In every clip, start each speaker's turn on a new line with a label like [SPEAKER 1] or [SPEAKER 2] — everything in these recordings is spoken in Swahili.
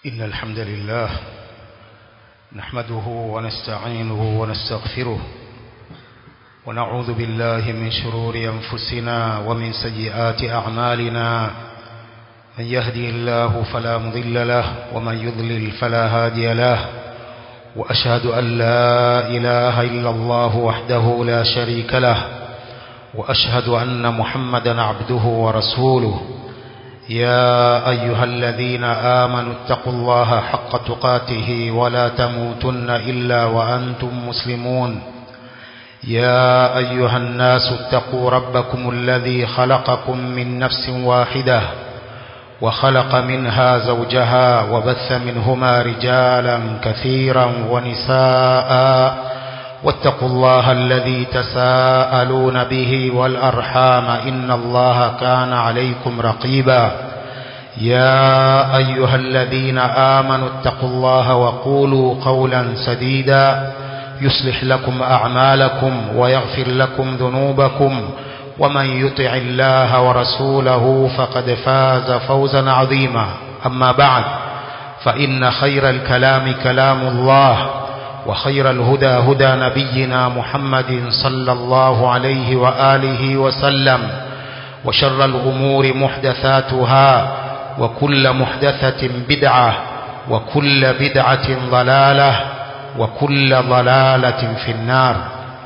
[SPEAKER 1] إن الحمد لله نحمده ونستعينه ونستغفره ونعوذ بالله من شرور أنفسنا ومن سيئات أعمالنا من يهدي الله فلا مضل له ومن يضلل فلا هادي له وأشهد أن لا إله إلا الله وحده لا شريك له وأشهد أن محمدا عبده ورسوله يا أيها الذين آمنوا اتقوا الله حق تقاته ولا تموتن إلا وأنتم مسلمون يا أيها الناس اتقوا ربكم الذي خلقكم من نفس واحدة وخلق منها زوجها وبث منهما رجالا كثيرا ونساء واتقوا الله الذي تساءلون به والأرحام إن الله كان عليكم رقيبا يا أيها الذين آمنوا اتقوا الله وقولوا قولا سديدا يصلح لكم أعمالكم ويغفر لكم ذنوبكم ومن يطع الله ورسوله فقد فاز فوزا عظيما أما بعد فإن خير الكلام كلام الله وخير الهدى هدى نبينا محمد صلى الله عليه وآله وسلم وشر الأمور محدثاتها وكل محدثة بدعة وكل بدعة ضلالة وكل ضلالة في النار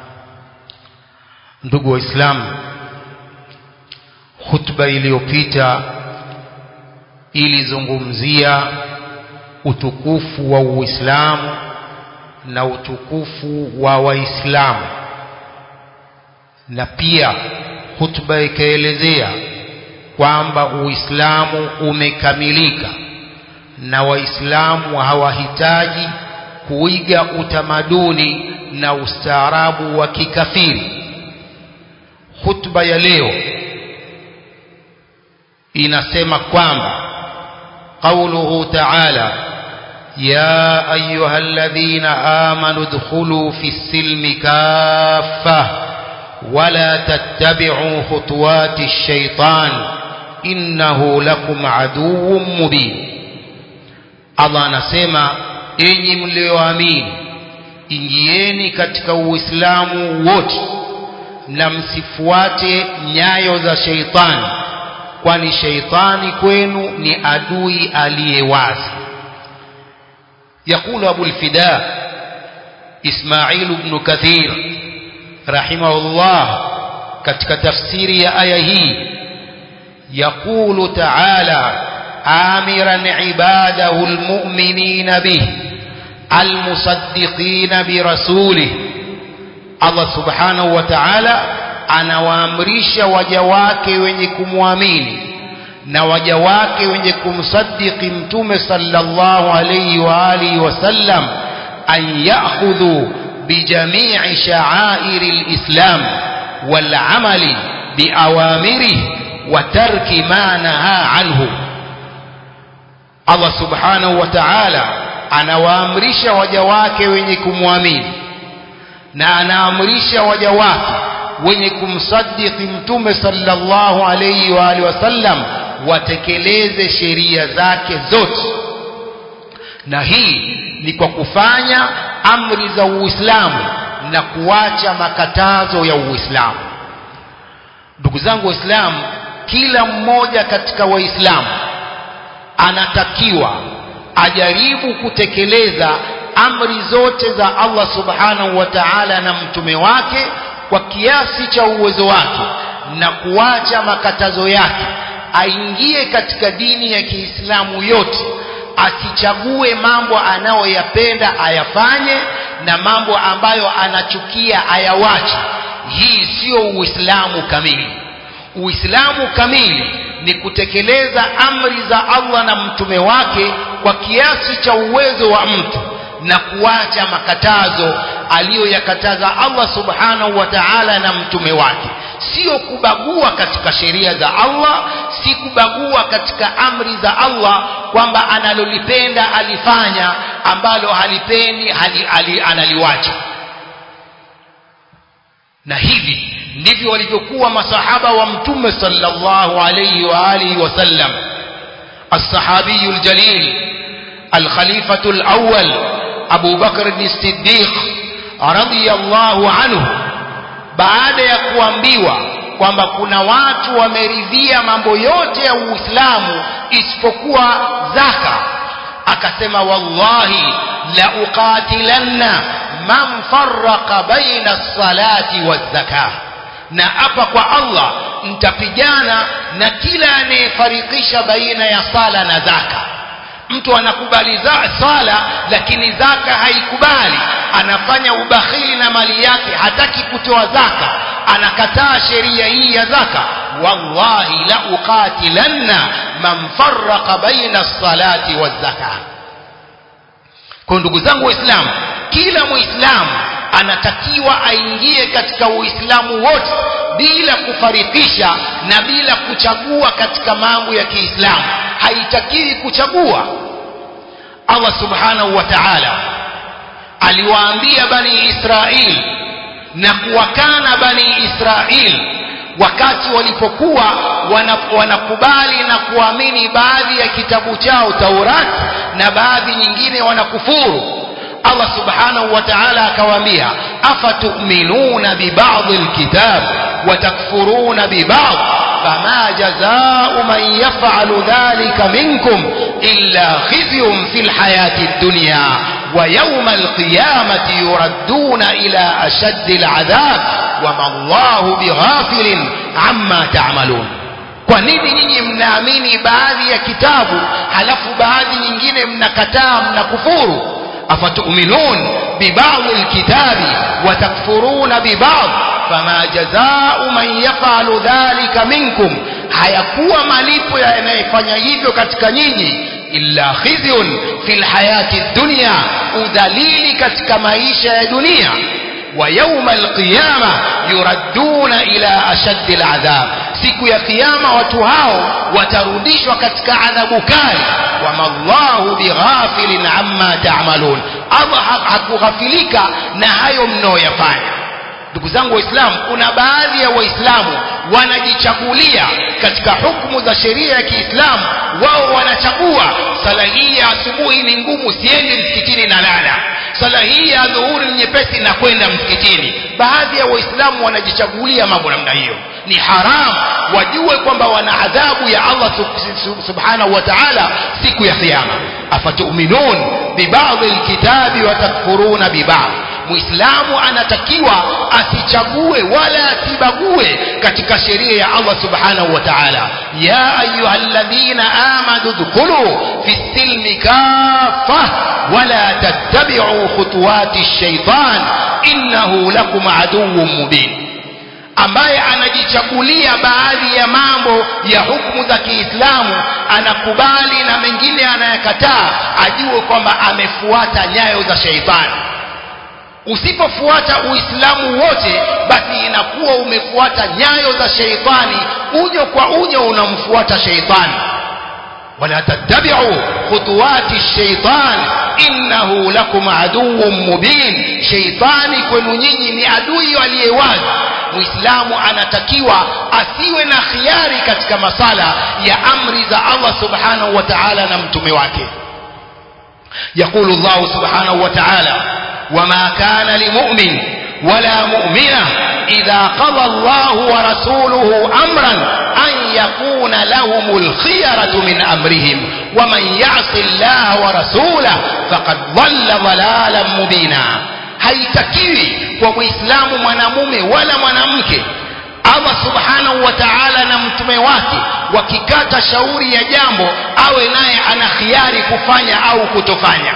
[SPEAKER 1] ndugu waislamu hutuba iliyopita ilizungumzia utukufu wa uislamu na utukufu wa waislamu na pia hutuba ikaelezea kwamba uislamu umekamilika na waislamu hawahitaji kuiga utamaduni na ustaarabu wa kikafiri hutuba ya leo inasema kwamba qauluhu ta'ala يا أيها الذين آمنوا ادخلوا في السلم كافة ولا تتبعوا خطوات الشيطان إنه لكم عدو مبين Allah anasema enyi mlioamini ingieni katika uislamu wote na msifuate nyayo za sheitani kwani sheitani kwenu ni adui aliyewazi يقول أبو الفداء إسماعيل بن كثير رحمه الله كتك تفسير آيه يقول تعالى آمرا عباده المؤمنين به المصدقين برسوله الله سبحانه وتعالى anawaamrisha waja wake wenye kumwamini na waja wake wenye kumsadiki mtume sallallahu alayhi wa alihi wasallam an ya'khudhu bijami'i sha'airi alislam wal 'amali biawamirihi wa tarki ma naha anhu Allah subhanahu wa ta'ala anawaamrisha waja wake wenye kumwamini na anaamrisha waja wake wenye kumsadiki mtume sallallahu alayhi wa alihi wasallam watekeleze sheria zake zote na hii ni kwa kufanya amri za Uislamu na kuacha makatazo ya Uislamu ndugu zangu waislamu kila mmoja katika waislamu anatakiwa ajaribu kutekeleza amri zote za Allah subhanahu wa ta'ala na mtume wake kwa kiasi cha uwezo wake na kuacha makatazo yake aingie katika dini ya Kiislamu yote asichague mambo anayoyapenda ayafanye na mambo ambayo anachukia ayawache hii sio uislamu kamili uislamu kamili ni kutekeleza amri za Allah na mtume wake kwa kiasi cha uwezo wa mtu na kuacha makatazo aliyoyakataza Allah subhanahu wa ta'ala na mtume wake sio kubagua katika sheria za Allah si kubagua katika amri za Allah kwamba analolipenda alifanya ambalo halipendi hali, hali, analiwacha na hivi ndivyo walivyokuwa masahaba wa mtume sallallahu alayhi wa alihi wasallam الصحابي الجليل الخليفة الأول أبو بكر الصديق رضي الله عنه baada ya kuambiwa kwamba kuna watu wameridhia mambo yote ya Uislamu isipokuwa zaka akasema wallahi la uqatilanna man farraqa baina as-salati waz-zakah na hapa kwa Allah mtapigana na kila anayefarikisha baina ya sala na zaka mtu anakubali za sala lakini zaka haikubali anafanya ubakhili na mali yake hataki kutoa zaka anakataa sheria hii ya zaka wallahi la uqatilanna man farraqa baina as-salati waz-zakah kwa ndugu zangu waislamu kila muislamu anatakiwa aingie katika uislamu wote bila kufarikisha na bila kuchagua katika mambo ya kiislamu haitakiwi kuchagua Allah subhanahu wa ta'ala aliwaambia bani Israil na kuwakana bani Israil wakati walipokuwa wanakubali na kuamini baadhi ya kitabu chao Taurat na baadhi nyingine wanakufuru Allah subhanahu wa ta'ala akawaambia afatu'minuna bi ba'd alkitab wa takfuruna bi ba'd fama jazaa'u man yaf'alu dhalika minkum illa khizyun fil hayati ad-dunya wa yawma al-qiyamati yuradduna ila ashaddi al-'adhab wa ma Allahu bighafilin amma ta'malun kwa nini nyinyi mnaamini baadhi ya kitabu halafu baadhi nyingine mnakataa mnakufuru أفتؤمنون ببعض الكتاب وتكفرون ببعض فما جزاء من يفعل ذلك منكم hayakuwa malipo yanayofanya hivyo katika nyinyi illa khizyun fil hayati dunya udhalili katika maisha ya dunia wa yawma alqiyama yuradduna ila ashaddi aladhab siku ya kiyama watu hao watarudishwa katika adhabu kali wama Allahu bighafilin amma ta'malun Allah hakughafilika na hayo mnaoyafanya ndugu zangu waislamu kuna baadhi ya waislamu wanajichagulia katika hukumu za sheria ya Kiislamu wao wanachagua sala hii ya asubuhi ni ngumu siendi msikitini na lala sala hii ya dhuhuri ni nyepesi na kwenda msikitini baadhi ya waislamu wanajichagulia mambo namna hiyo ni haram wajue kwamba wana adhabu ya Allah subhanahu wa ta'ala siku ya kiyama afatu'minun bibadhi alkitabi wa takfuruna bibadhi muislamu anatakiwa asichague wala asibague katika sheria ya Allah subhanahu wa ta'ala ya ayyuhalladhina amanu dhkulu fi silmi kaffa wala tattabi'u khutuwati ash-shaytan innahu lakum aduwwun mubin ambaye anajichagulia baadhi ya mambo ya hukumu za Kiislamu anakubali na mengine anayakataa ajue kwamba amefuata nyayo za sheitani usipofuata uislamu wote basi inakuwa umefuata nyayo za sheitani unyo kwa unyo unamfuata sheitani wala tattabi'u khutuwati shaitan innahu lakum aduwwun mubin sheitani kwenu nyinyi ni adui aliyewazi muislamu anatakiwa asiwe na khiari katika masala ya amri za Allah subhanahu wa ta'ala na mtume wake يقول الله سبحانه وتعالى وما كان لمؤمن ولا مؤمنة إذا قضى الله ورسوله أمرا أن يكون لهم الخيرة من أمرهم ومن يعص الله ورسوله فقد ضل ضلالا مبينا haitakiwi kwa muislamu mwanamume wala mwanamke Allah subhanahu wa ta'ala na mtume wake wakikata shauri ya jambo awe naye ana khiari kufanya au kutofanya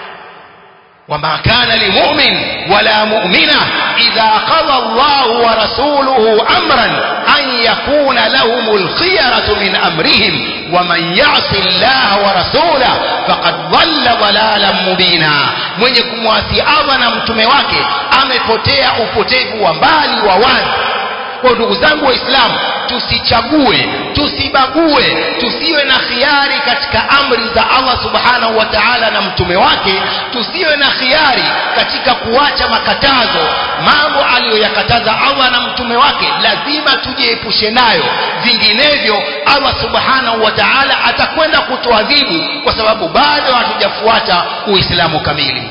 [SPEAKER 1] وما كان لمؤمن ولا مؤمنة إذا قضى الله ورسوله أمرا أن يكون لهم الخيرة من أمرهم ومن يعص الله ورسوله فقد ضل ضلالا مبينا mwenye kumwasi Allah na mtume wake amepotea upotevu wa mbali wa wazi kwa ndugu zangu waislamu tusichague tusibague tusiwe na khiari katika amri za Allah subhanahu wa ta'ala na mtume wake tusiwe na khiari katika kuacha makatazo mambo aliyoyakataza Allah na mtume wake lazima tujiepushe nayo vinginevyo Allah subhanahu wa ta'ala atakwenda kutuadhibu kwa sababu bado hatujafuata uislamu kamili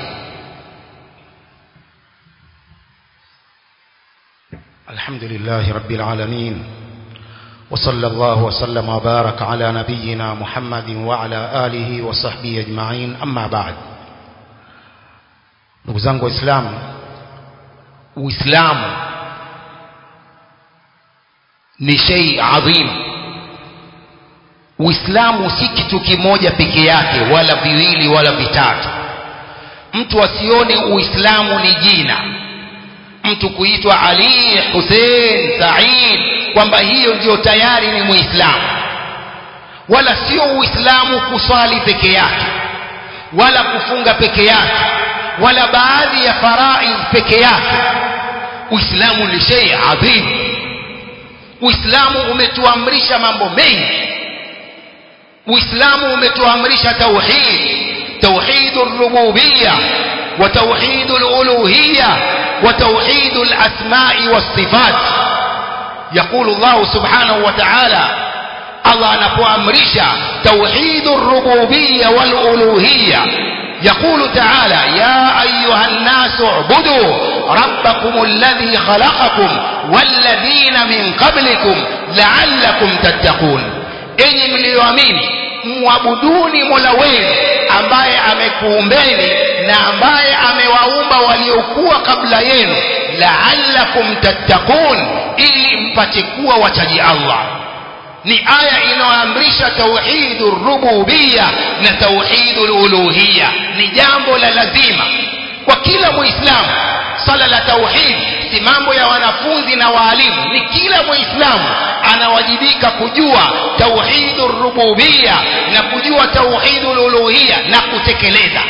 [SPEAKER 2] الحمد لله رب العالمين وصلى الله وسلم وبارك على نبينا محمد وعلى آله وصحبه أجمعين أما بعد ndugu zangu waislamu
[SPEAKER 1] uislamu ni shei adhim uislamu si kitu kimoja peke yake wala viwili wala vitatu mtu asione uislamu ni jina mtu kuitwa ali hussein said kwamba hiyo ndio tayari ni muislamu wala sio uislamu kuswali peke yake wala kufunga peke yake wala baadhi ya faraidh peke yake uislamu ni shay adhim uislamu umetuamrisha mambo mengi uislamu umetuamrisha tauhid توحيد الربوبية وتوحيد الألوهية وتوحيد الأسماء والصفات يقول الله سبحانه وتعالى الله نبوامرشا توحيد الربوبية والألوهية يقول تعالى يا أيها الناس اعبدوا ربكم الذي خلقكم والذين من قبلكم لعلكم تتقون إني مليوامين muabuduni mola wenu ambaye amekuumbeni na ambaye amewaumba waliokuwa kabla yenu la'allakum tattaqun ili mpate kuwa wachaji Allah ni aya inayoamrisha tauhidur rububiyya na tauhidul uluhiyya ni jambo la lazima kwa kila muislamu sala la tauhid si mambo ya wanafunzi na waalimu ni kila muislamu anawajibika kujua tauhidur rububiyya na kujua tauhidul uluhiyya na kutekeleza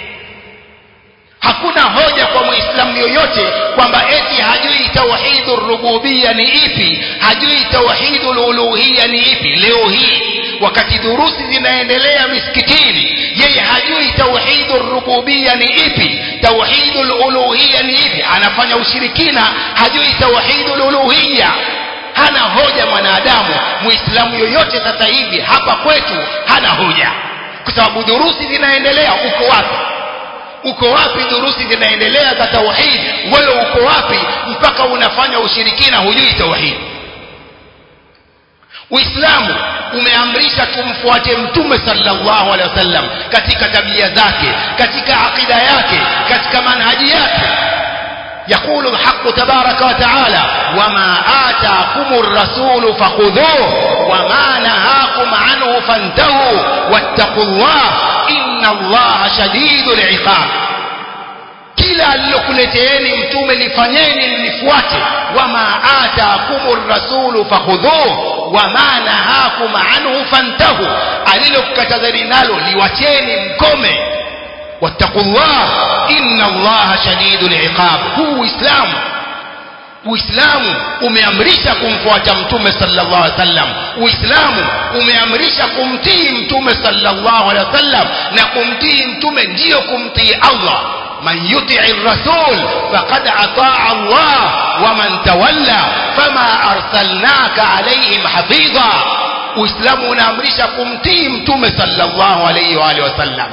[SPEAKER 1] hakuna hoja kwa muislamu yoyote kwamba eti hajui tauhidur rububiyya ni ipi hajui tauhidul uluhiyya ni ipi leo hii wakati durusi zinaendelea misikitini yeye hajui tauhidur rububiyya ni ipi tauhidul uluhiyya ni ipi anafanya ushirikina hajui tauhidul uluhiyya hana hoja mwanadamu muislamu yoyote sasa hivi hapa kwetu hana hoja kwa sababu durusi zinaendelea uko wapi uko wapi durusi zinaendelea za tauhid wewe uko wapi mpaka unafanya ushirikina hujui tauhid Uislamu umeamrisha tumfuate Mtume sallallahu alaihi wasallam katika tabia zake, katika akida yake, katika manhaji yake. يقول الحق تبارك وتعالى وما آتاكم الرسول فخذوه وما نهاكم عنه فانتهوا واتقوا الله إن الله شديد العقاب kila alilokuleteeni mtume lifanyeni lilifuate wama ataakumur rasulu fakhudhuhu wama nahakum anhu fantahu alilokukatazani nalo liwacheni mkome wattaqullah inna allaha shadidul iqab huu uislamu uislamu umeamrisha kumfuata mtume sallallahu alaihi wasallam uislamu umeamrisha kumtii mtume sallallahu alaihi wasallam na kumtii mtume ndiyo kumtii allah من يطع الرسول فقد أطاع الله ومن تولى فما أرسلناك عليهم حفيظا uislamu unaamrisha kumtii mtume sallallahu alaihi wa alihi wasallam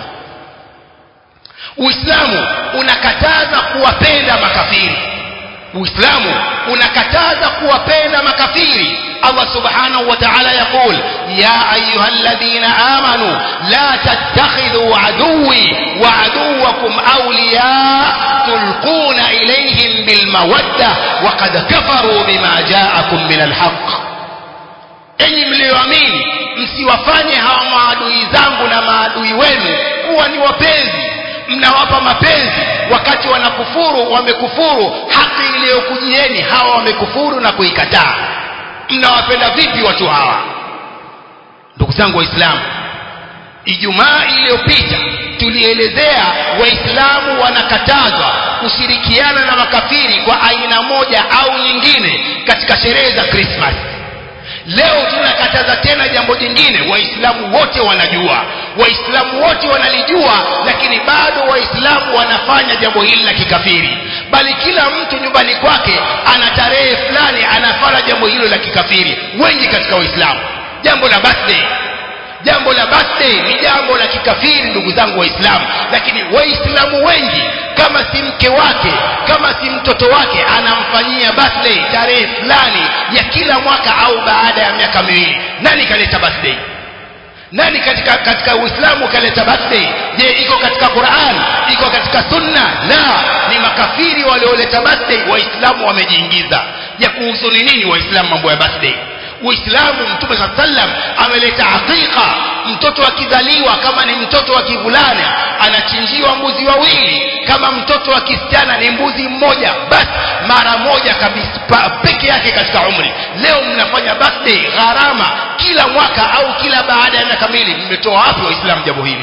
[SPEAKER 1] uislamu unakataza kuwapenda makafiri uislamu unakataza kuwapenda makafiri Allah subhanahu wa ta'ala yaqul ya ayyuhalladhina amanu la tattakhidhu aduwwi wa aduwwakum awliya tulquna ilayhim bil mawadda wa qad kafaru bima ja'akum min al haqq enyi mlioamini msiwafanye hawa maadui zangu na maadui wenu kuwa ni wapenzi mnawapa mapenzi wakati wanakufuru wamekufuru haki iliyokujieni hawa wamekufuru na kuikataa mnawapenda vipi watu hawa ndugu zangu waislamu ijumaa iliyopita tulielezea waislamu wanakatazwa kushirikiana na makafiri kwa aina moja au nyingine katika sherehe za Christmas leo tunakataza tena jambo jingine waislamu wote wanajua waislamu wote wanalijua lakini bado waislamu wanafanya jambo hili la kikafiri bali kila mtu nyumbani kwake ana tarehe fulani anafanya jambo hilo la kikafiri wengi katika waislamu jambo la birthday jambo la birthday ni jambo la kikafiri ndugu zangu waislamu lakini waislamu wengi kama si mke wake kama si mtoto wake anamfanyia birthday tarehe fulani ya kila mwaka au baada ya miaka miwili nani kaleta birthday nani katika katika uislamu kaleta birthday je iko katika quran iko katika sunna la ni makafiri walioleta birthday waislamu wamejiingiza ya kuhusu ni nini waislamu mambo ya birthday uislamu mtume saa sallam ameleta aqiqa mtoto akizaliwa kama ni mtoto wa kivulana anachinjiwa mbuzi wawili kama mtoto wa kisichana ni mbuzi mmoja basi mara moja kabisa peke yake katika umri leo mnafanya birthday gharama kila mwaka au kila baada ya miaka miwili mmetoa wapi waislamu jambo hili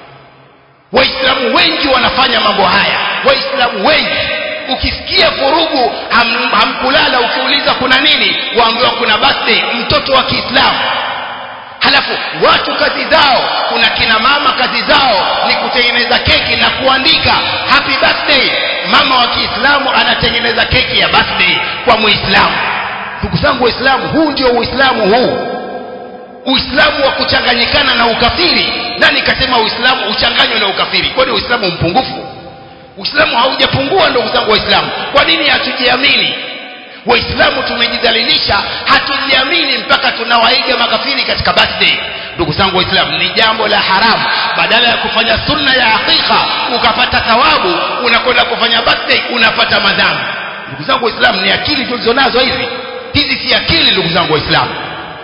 [SPEAKER 1] waislamu wengi wanafanya mambo haya waislamu wengi ukisikia vurugu ham, hamkulala ukiuliza kuna nini waambiwa kuna birthday mtoto wa kiislamu halafu watu kazi zao kuna kina mama kazi zao ni kutengeneza keki na kuandika happy birthday mama wa kiislamu anatengeneza keki ya birthday kwa muislamu ndugu zangu waislamu huu ndio uislamu huu uislamu wa kuchanganyikana na ukafiri nani kasema uislamu uchanganywe na ukafiri kwani uislamu mpungufu uislamu haujapungua ndugu zangu waislamu kwa nini hatujiamini waislamu tumejidhalilisha hatujiamini mpaka tunawaiga makafiri katika birthday ndugu zangu waislamu ni jambo la haramu badala ya kufanya sunna ya hakika ukapata thawabu unakwenda kufanya birthday unapata madhambi ndugu zangu waislamu ni akili tulizonazo hizi hizi si akili ndugu zangu waislamu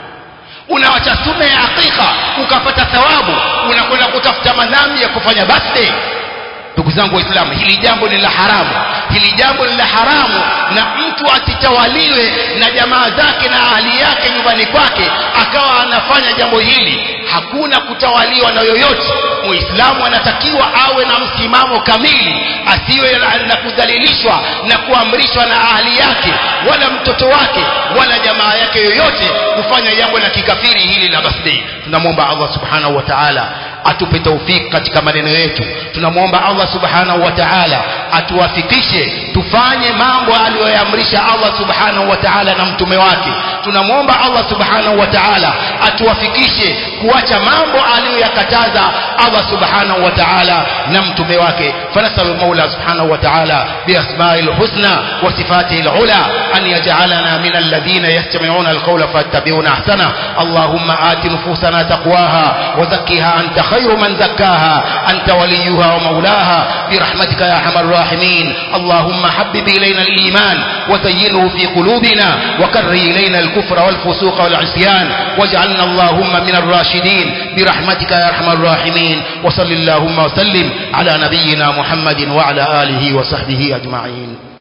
[SPEAKER 1] unawacha sunna ya hakika ukapata thawabu unakwenda kutafuta madhambi ya kufanya birthday ndugu zangu waislamu hili jambo ni la haramu hili jambo ni la haramu na mtu asitawaliwe na jamaa zake na ahli yake nyumbani kwake akawa anafanya jambo hili hakuna kutawaliwa na yoyote muislamu anatakiwa awe na msimamo kamili asiwe na kudhalilishwa na kuamrishwa na ahli yake wala mtoto wake wala jamaa yake yoyote kufanya jambo la kikafiri hili la birthday tunamwomba allah subhanahu wa ta'ala atupe taufiki katika maneno yetu tunamwomba allah subhanahu wa ta'ala atuwafikishe tufanye mambo aliyoyaamrisha allah subhanahu wa ta'ala na mtume wake tunamwomba allah subhanahu wa ta'ala atuwafikishe kuacha mambo aliyoyakataza allah subhanahu wa ta'ala na mtume wake fanasalu maula subhanahu wa ta'ala biasma'i lhusna wa sifatihi lula an yaj'alana min alladhina yastami'una alqawla fayattabi'una ahsana allahumma ati nufusana taqwaha wa zakkiha anta خير من زكاها أنت وليها ومولاها برحمتك يا أرحم الراحمين اللهم حبب إلينا الإيمان وزينه في قلوبنا وكره إلينا الكفر والفسوق والعصيان واجعلنا اللهم من الراشدين برحمتك يا أرحم الراحمين وصل اللهم وسلم على نبينا محمد وعلى آله وصحبه أجمعين